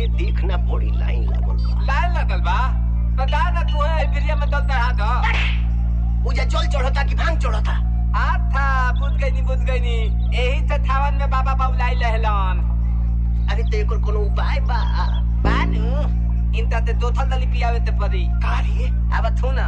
अरे देखना बड़ी लाइन लागल बा लाइन लगल बा तो ला ना तू है बिरिया में दल चढ़ा दो उजा जल चढ़ता कि भांग चढ़ता आथा बुझ गई नी बुझ गई नी यही से थावन में बाबा बाबुलाई लहलन अरे तो एकर कोनो उपाय बा बानू इनता ते दो थल दली पियावे ते परी का रे अब थू ना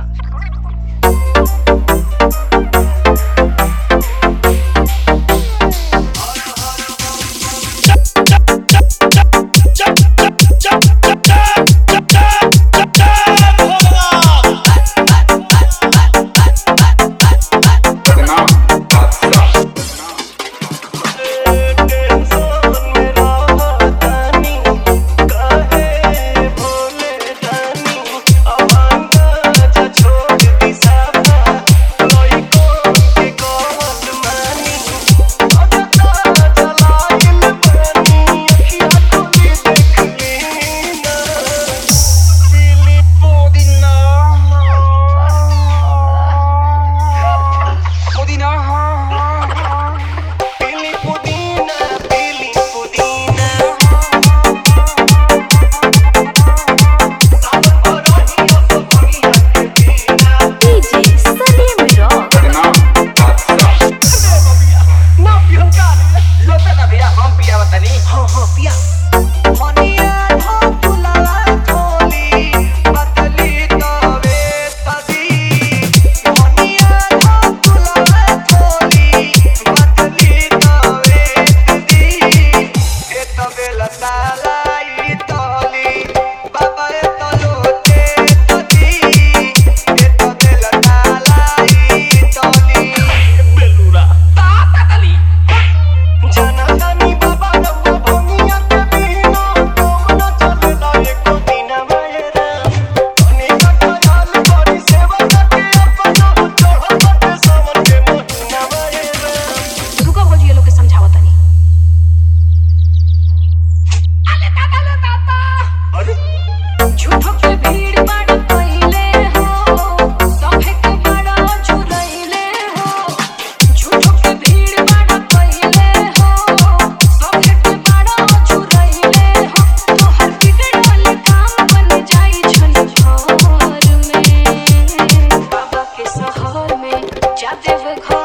DJ Salim Rock. लोटा ना भैया हम पियावा तनी हाँ हाँ पिया रुको भौजी ये लोग के समझावत तनी झूठो के भीड़ बड़ कइले हो सभे के बड़ा चुरइले हो झूठो के भीड़ बड़ कइले हो सभे के बड़ा चुरइले हो तोहर बिगड़ल काम बन जाई छन घर में बाबा के शहर में जा देव घर